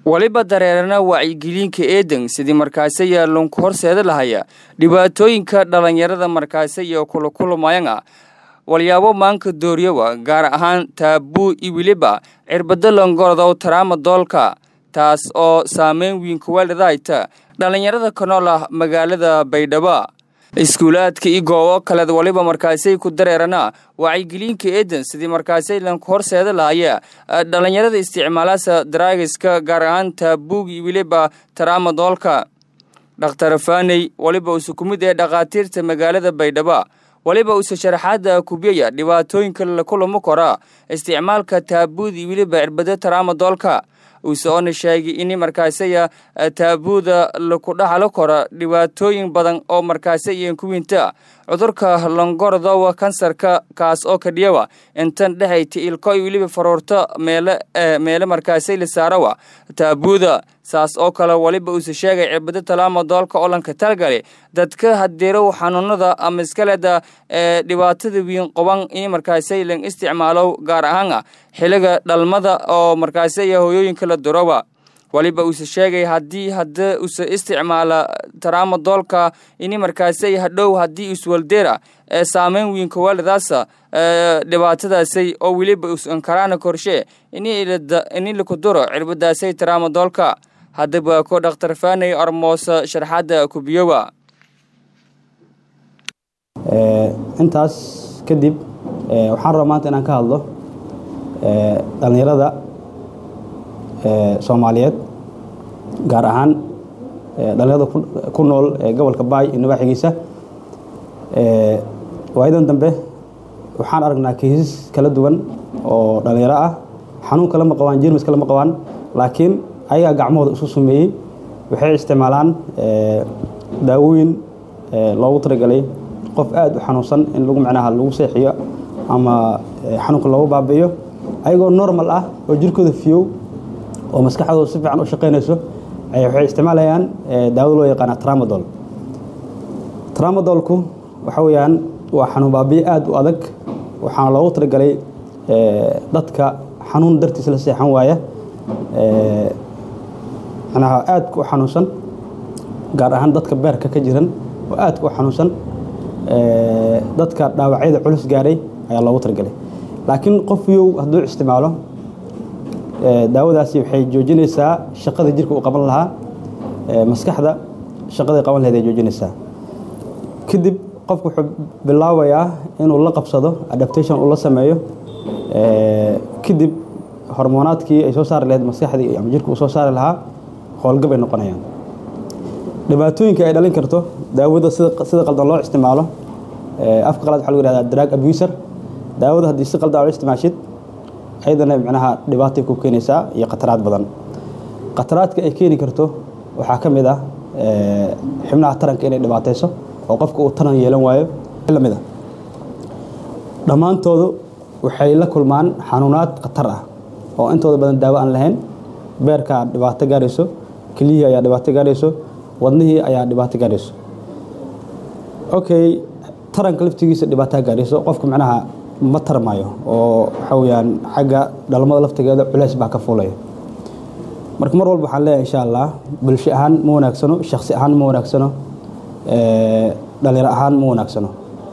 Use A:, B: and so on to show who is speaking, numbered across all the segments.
A: waliba dareerana wacyigelinka eedan sidii markaase yaalonku horseeda lahaya dhibaatooyinka dhallinyarada markaase iyo kulakulamayanga walyaabo maanka dooryowa gaar ahaan taabuu iyo weliba cirbado longorodow taraama doolka taas oo saameyn weyn kuwaalidayta dhallinyarada ka nool ah magaalada baydhabo iskuulaadka iyo goobo kaleed waliba markaasay ku dareerana wacyigelinka eedan sidii markaasay lanku horseeda lahaya dhallinyarada isticmaalaasa daraagiska gaar ahaan taabuug iyo weliba taraama doolka dhakhtar faaney waliba uuse ku mid ee dhakhaatiirta magaalada baydhabo waliba uuse sharaxaada kubiyaya dhibaatooyinka la kulamo kora isticmaalka taabuud iyo weliba cirbado taraama doolka uuse oona sheegay in markaasaya taabuuda laku dhaxalo kora dhibaatooyin badan oo markaasaya kuwinta cudurka longorodowa kansarka kaas oo kadhiyawa intan dhexayta ilko iyo weliba faruurta meele meele markaasay la saarawa taabuuda saas oo kale waliba uuse sheegay cirbado talaama doolka olanka talgale dadka hadeerow xanuunada ama iskaleda ee dhibaatada wiin qoban in markaasay lan isticmaalo gaar ahaana xiliga dhalmada oo markaasaya hooyooyinka la durowa waliba uuse sheegay haddii hada use isticmaala taraama doolka ini markaasay hadhow haddii iswaldeera ee saameyn wiinka waalidaasa dhibaatadaasay oo weliba usankaraana korshe ini lakuduro cirbadaasay taraama doolka haddaba ko dhakhtar faaney armoosa sharxadda kubiyowa
B: intaas kadib waxaan rabaa maanta inaan ka hadlo dhallinyarada soomaaliyeed gaar ahaan dhallinyarada ku nool ee gobolka baay iyo nabaaxigiisa waayadan dambe waxaan aragnaa kiisas kala duwan oo dhallinyaro ah xanuun kalama qabaan jermis kalama qabaan laakiin ayagaa gacmahooda isu sumeeyey waxay isticmaalaan daawooyin loogu talagalay qof aada u xanuunsan in lagu macnaha lagu seexiyo ama xanuunka loogu baabi'iyo ayagoo normal ah oo jirkooda fiyow oo maskaxdooda si fiican u shaqaynayso waxay isticmaalayaan daawada loo yaqaana tramadol tramadolku waxa weeyaan waa xanuun baabiye aada u adag waxaana loogu talagalay dadka xanuun dartiis la seexan waaya macnaha aadka u xanuunsan gaar ahaan dadka beerka ka jiran oo aadka u xanuunsan dadka dhaawacyada culus gaaray ayaa loogu talagalay laakiin qof yow hadduu isticmaalo daawadaasi waxay joojinaysaa shaqada jirka uu qaban lahaa maskaxda shaqaday qaban lahayd ay joojinaysaa kadib qofku wuxuu bilaabayaa inuu la qabsado adaptation uu la sameeyo kadib hormoonaadkii ay soo saari lahayd maskaxdii ama jirka uu soo saari lahaa howlgab ay noqonayaan dhibaatooyinka ay dhalin karto daawada sida qaldan loo isticmaalo afka qalaad waxa lagu yihahdaa drug abuser daawada haddii si qaldan loo isticmaashid ayadana macnaha dhibaatay ku keenaysaa iyo khataraad badan khataraadka ay keeni karto waxaa ka mid ah xibnaha taranka inay dhibaatayso oo qofka uu taran yeelan waayo lamid a dhammaantoodu waxay la kulmaan xanuunaad khatar ah oo intooda badan daawo aan lahayn beerkaa dhibaato gaarayso keliyihii ayaa dhibaato gaarayso wadnihii ayaa dhibaato gaarayso okay taranka laftigiisa dhibaataa gaarayso qofka macnaha ma tarmayo oo waxa weyaan xagga dhalmada laftigeeda culeys baa ka fuulaya marka mar walba waxaan leeyahay insha allah bulsho ahaan ma wanaagsano shaksi ahaan ma wanaagsano dhalinyaro ahaan ma wanaagsano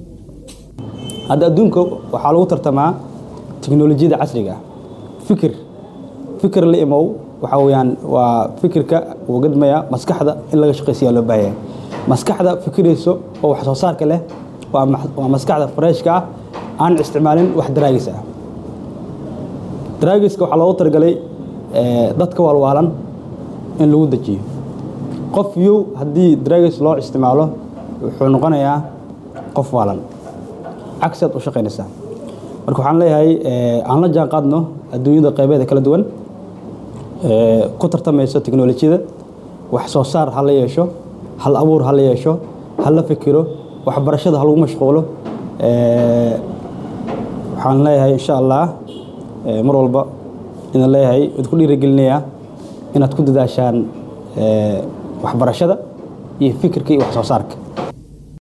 B: hadda adduunka waxaa lagu tartamaa teknolojiyada casriga ah fikir fikir la imow waxa weyaan waa fikirka uu gadmaya maskaxda in laga shaqaysiyaa loo baahaya maskaxda fikirayso oo wax soo saarka leh waa maskaxda freshka ah aan isticmaalin wax daraagis ah daraagiska waxaa loogu talagalay dadka waalwaalan in lagu dejiyo qof yow haddii daraagis loo isticmaalo wuxuu noqonayaa qof waalan cagsi aad u shaqaynaysaa marka waxaan leeyahay aan la jaan qaadno adduunyada qaybeeda kala duwan ku tartamayso teknolojiyada wax soo saar ha la yeesho hal abuur ha la yeesho ha la fikiro waxbarashada ha lagu mashquulo waxaan leeyahay insha allah mar walba idin leeyahay id ku dhiirigelinayaa inaad ku dadaashaan waxbarashada iyo fikirka iyo wax soo saarka